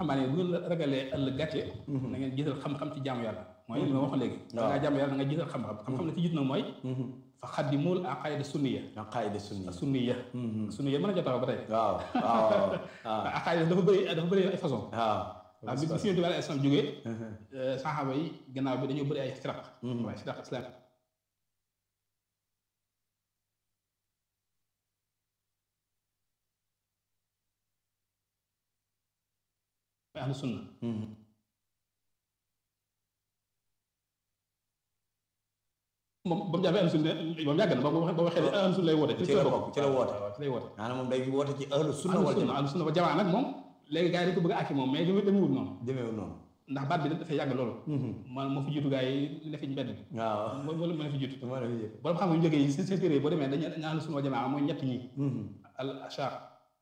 xamaa ne bu ngeen ragalee ëllëg gàcce na ngeen jiital xam-xam ci jaamu yàlla mooy li ma waxoon léegi da ngaa jaamu yàlla da nga jiital xam-xam xam-xam la ci jiit nag mooy fa xaddimul aqaida sunniya aqaida sunniya sunniya sunniya mën a jotaw ba tey waaw waaw waaw aqaida dafa bëri dafa bëri ay façon waaw waaw bi si yonent bi alayhi salaam jógee saxaaba yi gannaaw bi dañoo bëri ay firaq waaye firaq islam ahlu sunna moom ba mu jàppee ahlu sunna moom yàgg na ba ba waxee ne ahlu sunna lay woote ci la bokk ci la woote waaw ci lay woote maanaam moom day woote ci ahlu sunna wal jamaa ahlu sunna wal jamaa nag moom léegi gars yi dañ ko bëgg a àkki moom mais dama demewul noonu demeewul noonu ndax baat bi dafay yàgg loolu man moo fi jiitu gars yi ne fi mbedd bi waaw moo moo moo fi jiitu moo la fi jëkk borom xam nga ñu jógee yi seen téere yi boo demee dañu ahlu sunna wal jamaa mooy ñett ñi al ashar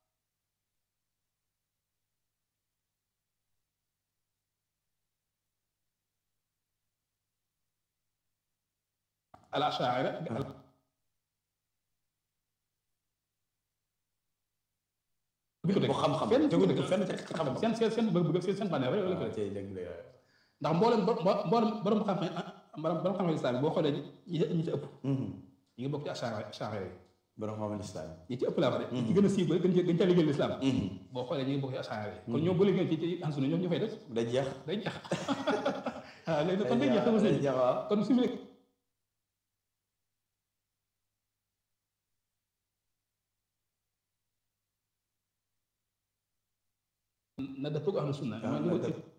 al ashaira bi ko bu xam-xam fenn tegu dëkk fenn ci xam-xam seen seen seen bëgg bëgg seen seen bànneex rek la ko tey dëgg la ndax mboolem mboolem borom xam-xam borom borom xam-xam islam boo xoolee ñi ñi ci ëpp ñi ngi bokk ci ashara ashara yi borom xam-xam islam ñi ci ëpp laa wax de ñi ci gën a siiw ba gën cee gën cee liggéeyal islam boo xoolee ñi ngi bokk ci ashara yi kon ñoom bu liggéey ci ci ansuna ñoom ñu fay des day jeex day jeex waaw léegi kon day jeex sama sëñ jeex waaw kon su mu nekk na dëppoo ak ahlu sunna Ah, mooy na li ma dëpp-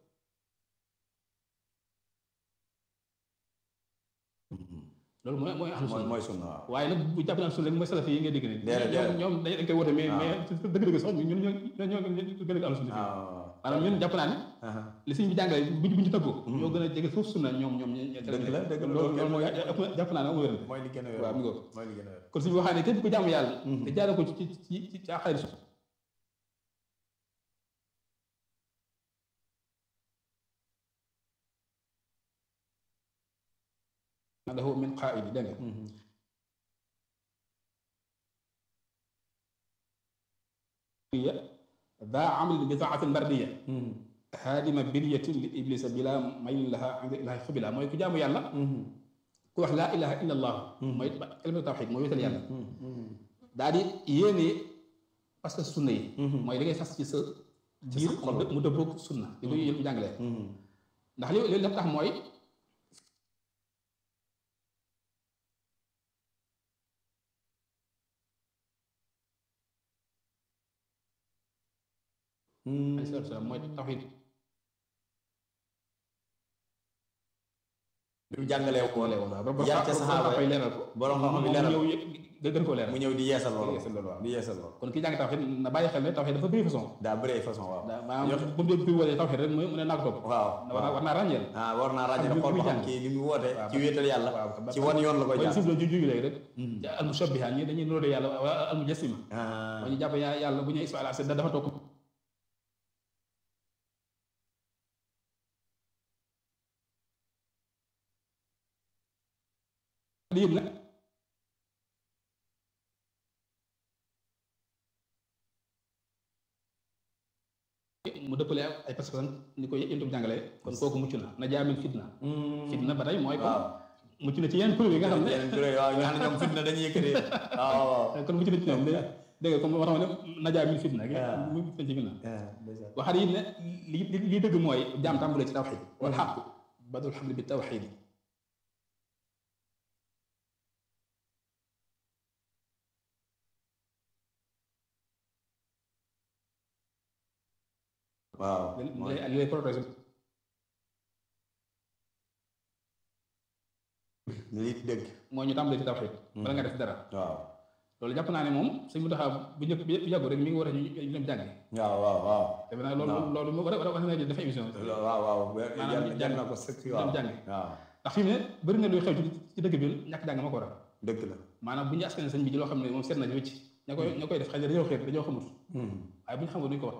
loolu mooy mooy ahlu mooy sunna mooy sunna waaw waaye nag bu jàpp naa sunna rek mooy salaf yi ngay dégg nii Déedéet, déedéet. ñoom ñoom dañ dañ koy woote mais Ah. mais dëgg-dëgg sax ñun ñoo ñoo ñoo gën a ahlu sunna fii waaw maanaam ñun jàpp naa ne waaw li sëñ bi jàngale bu ñu bu ñu tëggoo ñoo gën a jege foofu sunna ñoom ñoom ñoo Dëgg la, dëgg la, loolu loolu loolu mooy ëpp na jàpp naa ne amul wér mooy li gën a wér waaw mi ngoog mooy li gën a wér kon suñu waxaa ne képp ku jaamu yàlla te jaare ko ci ci ci ci ci xayri su lahu min qaa'idi dégg nga ya daa amal bi taatin mardiya haadima biryatin li iblisa bila maylin laha inda ilahi xubila mooy ku jaamu yàlla ku wax laa ilaha illa allah mooy kalimatu tawxid mooy wéetal yàlla daa di yéene parce que sunna yi mooy li ngay fas ci sa biir xol. mu dëppoog sunna li ko yëpp jàngalee ndax li li lépp tax mooy alayhi salaatu wa salaam mooy tawxid bi mu jàngalee ko boole woon waaw ba yar ca saxaaba koy leeral ko borom xam-xam yi moom leeral ñëw yëg gën koo leeral mu ñëw di yeesal loolu yeesal loolu waaw. di yeesal loolu kon kii jàng tawxid na bàyyi xel ne tawxid dafa bëri façon daa bëri ay façon waaw daa maanaam bu mu dee kuy woolee tawxid rek mu mu ne naa ko topp waaw war naa war naa ràññeel ah war naa ràññee Ak li xool muy ba xam jàng. kii li mu woote waaw, ci wéetal yàlla waaw ci wan yoon la ko mooy jaar sib la ju jugi léegi rek ci al mushabbiha ñi dañuy nuróo yàlla wala al mujassima ah mooy ñu jàpp ya- yàlla bu ñuy ismaila da dafa toog lii nag mu dëppale ay personnes ni ko yëntu bi jàngale kon kooku mucc na na jaamin fitna fitna ba tey mooy kon waaw mucc na ci yenn preuve yi nga xam ne yeneen kuréel waaw ñu xam ne ñoom fitna dañuy yëkkati waaw waaw kon mucc na ci ñoom dé- dégg nga comme moo tax ma ne najaa min fitna waaw. mu mucc na ci fitna ah ndeysaan. waxaat yi ne li li li dëgg mooy jaam tàmbulee ci tawxid wal xaq badul xamli bi tawxid waaw li mooy lay li lay protéger li dëgg mooy ñu tàmbulee ci tawxid bala nga def dara waaw loolu jàpp naa ne moom suñ mu taxaw bu njëkk bu yàggu rek mi ngi war a ñu ñu dem jàngi waaw waaw waaw defe naa loolu loolu mu war a war a war na dafa émission Lo- waaw waaw Maanaam jar ñu jar jàng- na ko sëkk ñu waaw dem jàngi waaw ndax fi mu ne bëri na luy xew ci ci dëkk bi ñàkk jàng ma ko waral dëgg la maanaam bu ñu askan sëñ bi ci loo xam ne moom seet na ci wëcc ña koy ña koy def xëy na dañoo xeet dañoo xamut waaye bu ñu xamul duñ ko wax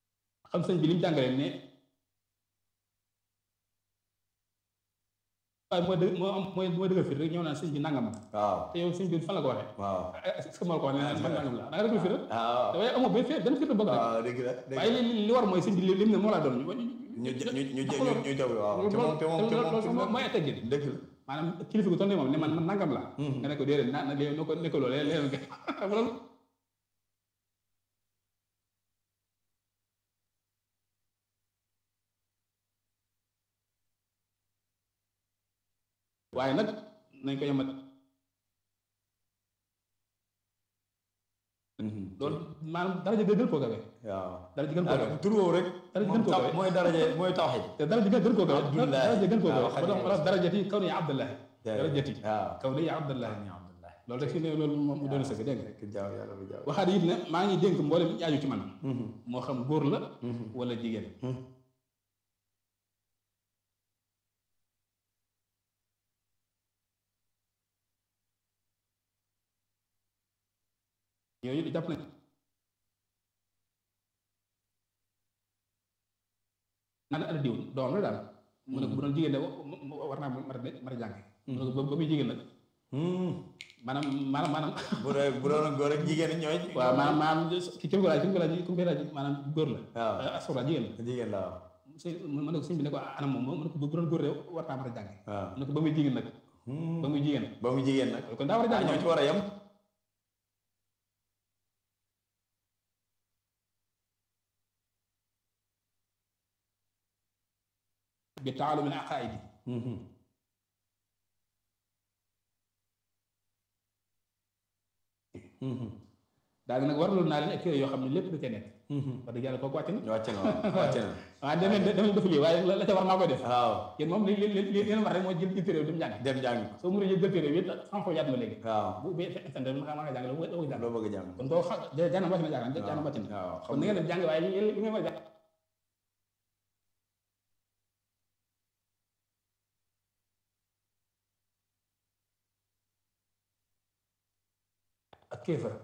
xam sëñ bi li mu jàngalee ne waaye mooy dëgg moo am mooy mooy dëgg fii rek ñëw naan sëñ bi nangam la waaw te yow sëñ bi fan la ko waxee waaw est-ce que moo la ko wax ne man nangam la da nga dëgg fii rek waaw dafay amoo benn fii benn fii bëgg rek waaw dëgg la dëgg waaye li li li war mooy sëñ bi li mu ne moo laa doon ñu ñu ñu ñu ñu jaw waaw te moom te moom te moom te moom mooy teggin dëgg la maanaam kilifa gu toll nii moom ne man man nangam la nga ne ko déedéet na na léegi ne ko ne ko loolu léegi nga xam nga loolu waaye nag nañ ko yemat loolu maanaam daraja gën koo kawe waaw daraja gën koo kawe tur woowu rek daraja moom gën koo taw kawe mooy daraje mooy tawxiid te daraja gën koo kawe Abdullahi. daraja gën koo kawe waaw, ba tax wala darajati kaw ni abdullahi Jaay. darajati waaw kaw ni abdullahi loolu rek fi ne loolu moom mu doon sëgg dégg nga rek jaaw yàlla bu jaaw waxaat it ne maa ngi dénk mboolem ñi aju ci man moo xam góor la wala jigéen yooyu jàpp nañ naan ana diw doom la daal mu ne ko bu doon jigéen de war naa mar a mar a jàng mu ne ko ba muy jigéen nag maanaam maanaam maanaam bu dee bu doon góor ak jigéen ñooy waaw maanaam maanaam ki ki mu ko laaj ki mu ko laaj ki mu koy laaj maanaam góor la waaw asura jigéen la jigéen la waaw sëñ mu ne ko sëñ bi ne ko anam moom mu ne ko bu doon góor de war naa mar a jàng waaw mu ne ko ba muy jigéen nag ba muy jigéen ba mu jigéen nag kon daa war a ah jàng ñoo ci war a yem bi taalum al aqaidi daal di nag waraloon naa leen ak téere yoo xam ne lépp da cee nekk wax dëgg yàlla kooku wàcc na wàcc na waaw wàcc na waaw dem leen dem leen defu lii waaye la la ca war maa koy def waaw yéen moom li li li li leen war rek mooy jël jël téere dem jàng dem jàng soo mënee jël jël téere bi xam ko yaat ma léegi waaw bu bu fekkente ne maa nga jàng la doo ko jàng loo bëgg a jàng kon doo xam jaanam wàcc na jàng jaanam wàcc na waaw kon na ngeen dem jàng waaye li li ngeen war a jàng ak kéefar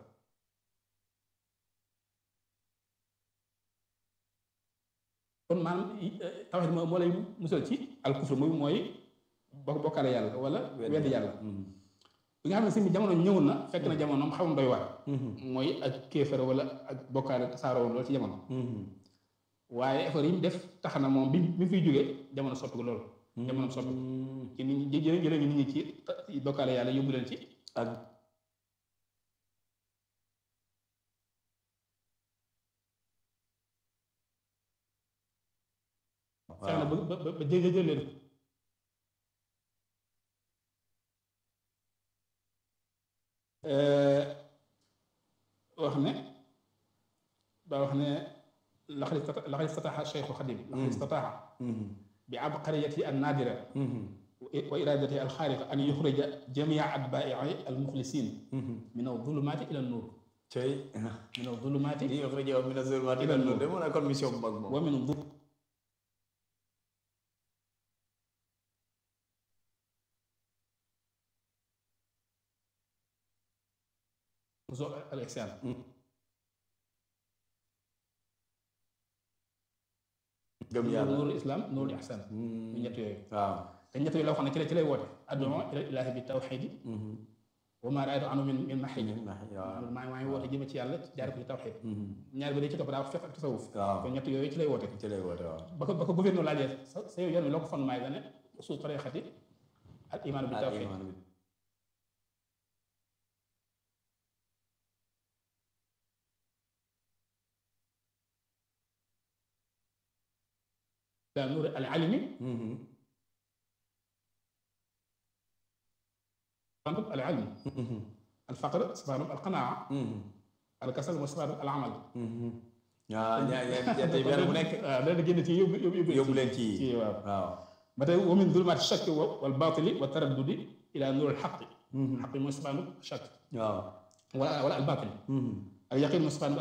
kon maanaam tawhid moo moo lay musal ci al kufr muy mooy bokk bokkaale yàlla wala weddi yàlla bi nga xam ne si bi jamono ñëw na fekk na jamonoom xaw na doy waar mooy ak kéefar wala ak bokkaale tasaaroo woon loolu ci jamono waaye effort yi mu def tax na moom bi bi mu fiy jógee jamono soppi ko loolu jamono soppi ko ci nit ñi jëlee jëlee nit ñi ci ci bokkaale yàlla yóbbu leen ci ak fexe na ba ba ba jë jël leen wax ne daa wax ne laqad istata laqad istataha Cheikh Xadim laqad istataha bi abqariyati an naadira wa iradati al xaariqa an yuxrija jamia atbaai al muxlisin min al zulumaati ila nuur cey min al zulumaati li yuxrijuhum mina zulumaati ila nuur de mu nekkoon mission bu mag moom wa min al ihsaan gëm yàlla nuurul islam nuurul ihsaan ñu ñett yooyu waaw te ñett yooyu la wax ne ci lay ci lay woote addu'a ila ilaahi bi tawxiidi wa maa raaytu anhu min min maxiid waaw maa maa ngi woote jëme ci yàlla jaare ko ci tawxiid ñaar bi day ci topp daa fiq ak tasawuf waaw kon ñett yooyu ci lay woote ci lay woote waaw ba ko ba ko gouverneur laajee sa sa yoon wi loo ko fondement yi dane usul tariqati al imaanu bi tawxiid daa nuur al alimi safaanub al ilm al faqr safaanub al qanaa al kasal mooy safaanub al amal waaw ñaar ñaar tey benn bu nekk waaw dana génn ci yóbbu yóbbu yóbbu leen ci ci waaw waaw ba tey wa min zulumaati shakki wal baatili wa taraddudi ila nuur al xaqi xaqi mooy safaanub shakk waaw wala wala al baatil al yaqin mooy safaanub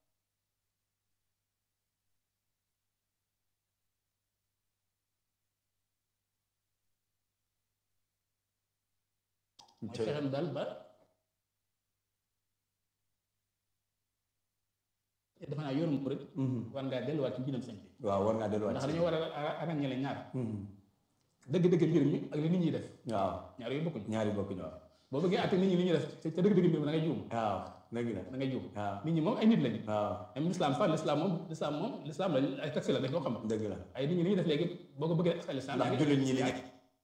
mooy fexem daal ba defe naa yoonu murid war ngaa delluwaat ci mbiram sëñ bi waaw war ngaa delluwaat ndax dañoo war a ràññale ñaar dëgg-dëgg mbir mi ak li nit ñi def waaw ñaar yooyu bokkuñ ñaari bokkuñu waaw boo bëggee àtte nit ñi li ñuy def te dëgg-dëgg mbir mi da ngay juum waaw dëgg la da ngay juum waaw nit ñi moom ay nit lañ waaw même l'islam sax l'islam moom l'islam moom l'islam lañ ay taxi la dañ koo xam dëgg la ay nit ñi li ñuy def léegi boo ko bëggee askan l'islam ndax jullit ñi li nekk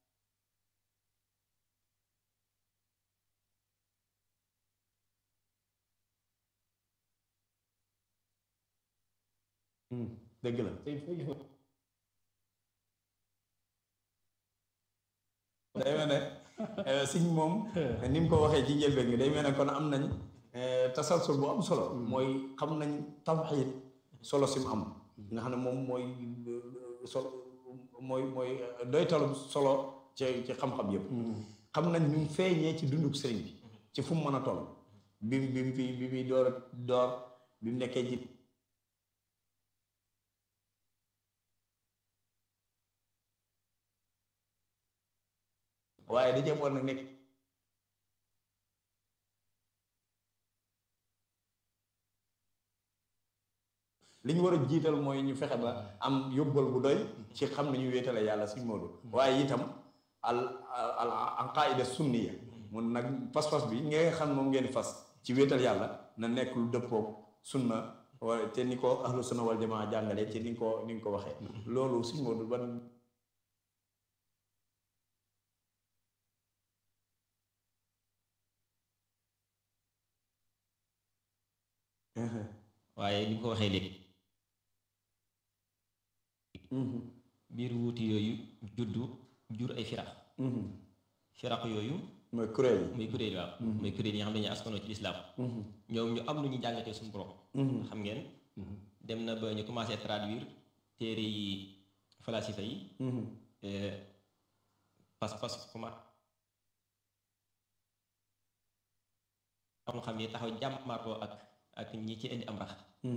dëgg la day day mel ne siñ moom ni mu ko waxee ci njëlbeen gi day mel ne kon am nañ tasalsul bu am solo mooy xam nañ tawxiid solo si mu am nga xam ne moom mooy solo mooy mooy doytalu solo ci ci xam-xam yëpp xam nañ ñu feeñee ci dunduk sëriñ bi ci fu mu mën a toll bi mu bi mu fi bi muy door door bi mu nekkee ji waaye da cee war nag nekk li ñu war a jiital mooy ñu fexe ba am yóbbal bu doy ci xam nañu wéetale yàlla suñ moodu waaye itam al al al qaida sunniya mun nag pas-pas bi nga xam moom ngeen di fas ci wéetal yàlla na nekk lu dëppoog sunna wala te ni ko ahlu sunna wal jamaa jàngale ci ni nga ko ni nga ko waxee loolu suñ moodu ban waaye ni nga ko waxee léegi biir wuuti yooyu juddu jur ay firax firax yooyu mooy kuréel yi muy kuréel waaw muy kuréel yi nga xam ne dañuy askanoo ci lislaam ñoom ñu am lu ñu jàngatee suñu borom xam ngeen dem na ba ñu commencé traduire téere yi falasifa yi pas-pas comment xam xam yi taxaw jàmmaarloo ak ak ñi ci indi am rax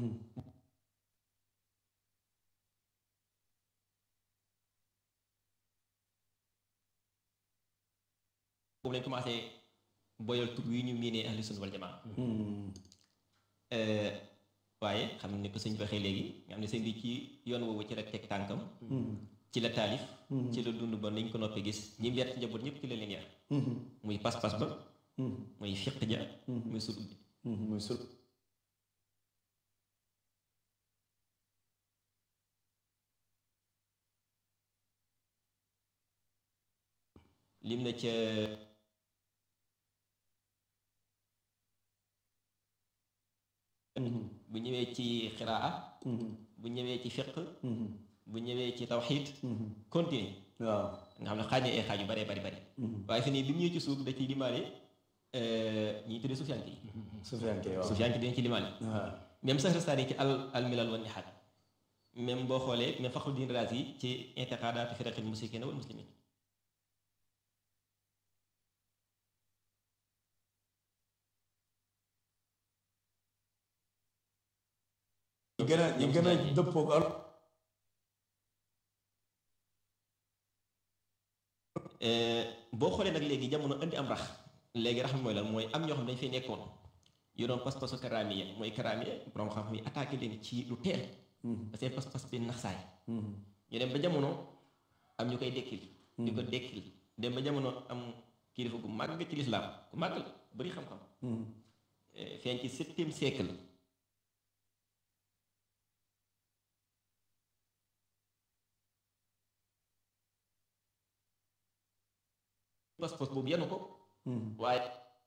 boobu lañ commencé boyal tur wi ñu miinee ahlu sunna wal jamaa waaye xam ne ko sëñ bi waxee léegi nga xam ne sëñ bi ci yoon woowu ci la teg tànkam ci la taalif ci la dund ba nañ ko noppee gis ñi mu yar ci njaboot ñëpp ci la leen yar muy pas-pas ba muy fiq ja muy sul bi muy sul lim na ca bu ñëwee ci xiraa bu ñëwee ci fiq bu ñëwee ci tawxiid continue waaw nga xam ne xaaj na ay xaaj yu bare bari bari waaye fi nii bi mu ñëwee ci suuf da ciy limaale ñi tuddee sufiyanke yi Sufyaan kay waaw sufiyanke dañ ci limaale waaw même Saxrastaani ci al al milal wa nihaal même boo xoolee même Faxruddin Raazi yi ci intiqaadaatu firaqil mushrikiina wal muslimiin ñu gën a ñu gën a dëppoo ak boo xoolee nag léegi jamono indi am rax léegi rax mi mooy lan mooy am ñoo xam ne dañu fay nekkoon yoroon pas-pasu karaamiya mooy karaamiya borom xam-xam yi attaqué leen ci lu teel ba seen pas-pas bi naxsaay ñu dem ba jamono am ñu koy dekkil di ko dekkil dem ba jamono am kilifa gu màgg ci lislaam ku màgg la bari xam-xam feeñ ci septième siècle pas-pas boobu yenu ko waaye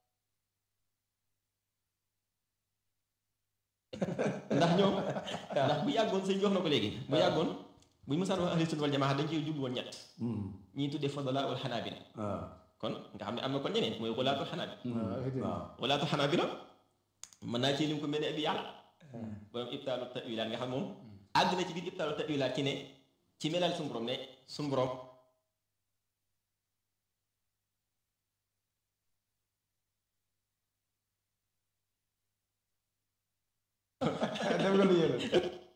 ndax ñoom ndax bu yàggoon sëñ bi wax na ko léegi bu yàggoon buñu mësaan wax ahlu sunna wal jamaa dañ ciy jublu woon ñett ñii tuddee fadala wal xanaabila waaw kon nga xam ne am na kon ñeneen mooy walaatul xanaabila waaw walaatul xanaabila mën naa ci lim ko mel ne abi yàlla borom ibtaalu tawilaat nga xam moom àgg na ci biir ibtaalu tawilaat ci ne ci melal suñu borom ne suñu borom dem nga lu yéene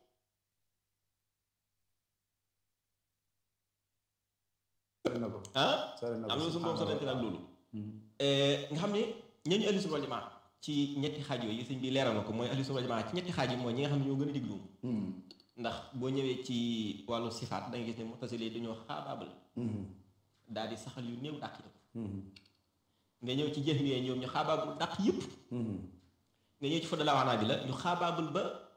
sori na ko ah sori na ko am na suñu borom sorante nag loolu nga xam ne ñooñu ahlu sunna wal jamaa ci ñetti xaaj yooyu sëñ bi leeral na ko mooy ahlu sunna wal jamaa ci ñetti xaaj yi mooy ñi nga xam ne ñoo gën a diglu ndax boo ñëwee ci wàllu sifaat da nga gis ne mutasili dañoo xaabaabal daal di saxal yu néew dàq yëpp nga ñëw ci jëf mi ñoom ñu xaabaabul dàq yëpp nga ñëw ci fodda la waxnaa bi la ñu xaabaabul ba